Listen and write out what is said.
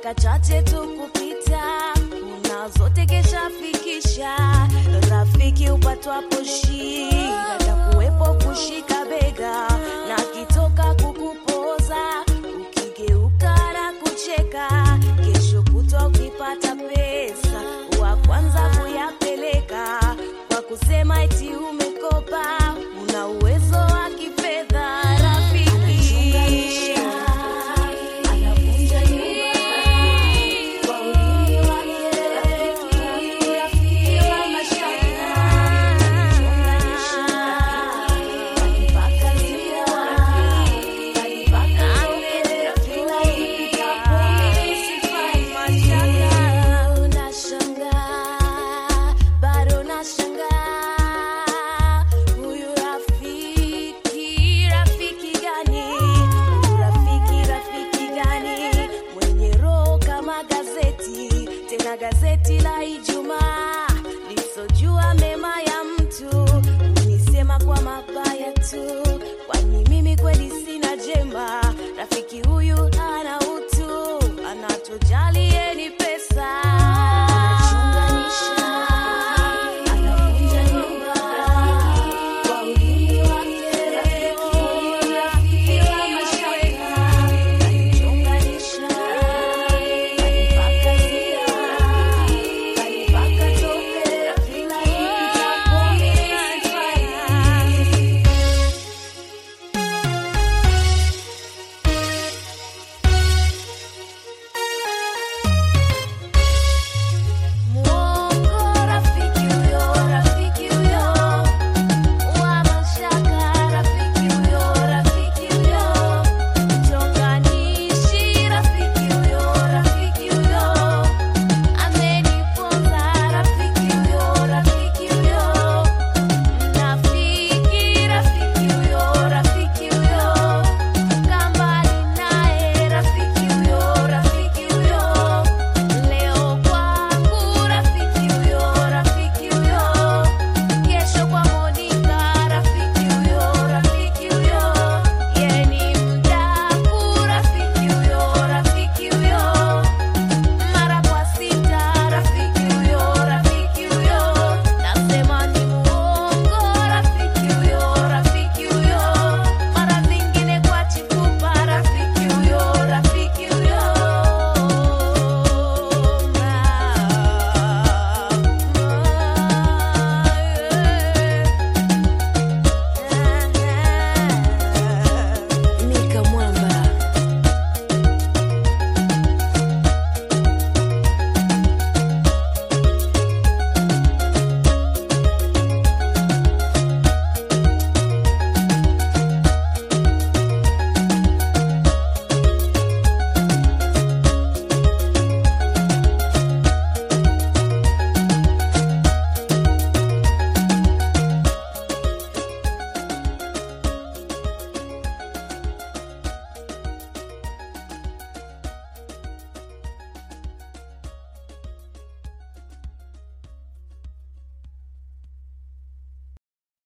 dakika chache tu kupita una zote keshafikisha rafiki upatwapo shida takuwepo kushika bega na kitoka kukupoza ukigeuka na kucheka kesho kutwa ukipata pesa wa kwanza kuyapeleka kwa kusema eti umekopa una uwezo wa kifedha rafiki anavunja nyumba kwa ulimi wake rafiki wa mashaka Kanipaka zia, kanipaka zote, kila upitapo sifai mashaka. Unashangaa, bado nashangaa, huyu rafiki, rafiki gani? Huyu rafiki, rafiki gani? Mwenye roho kama gazeti, tena gazeti la Ijumaa lisojua mema ya mtu unisema kwa mabaya tu, kwani mimi kweli sina jema. Rafiki huyu ana utu, anatojali yeni pesa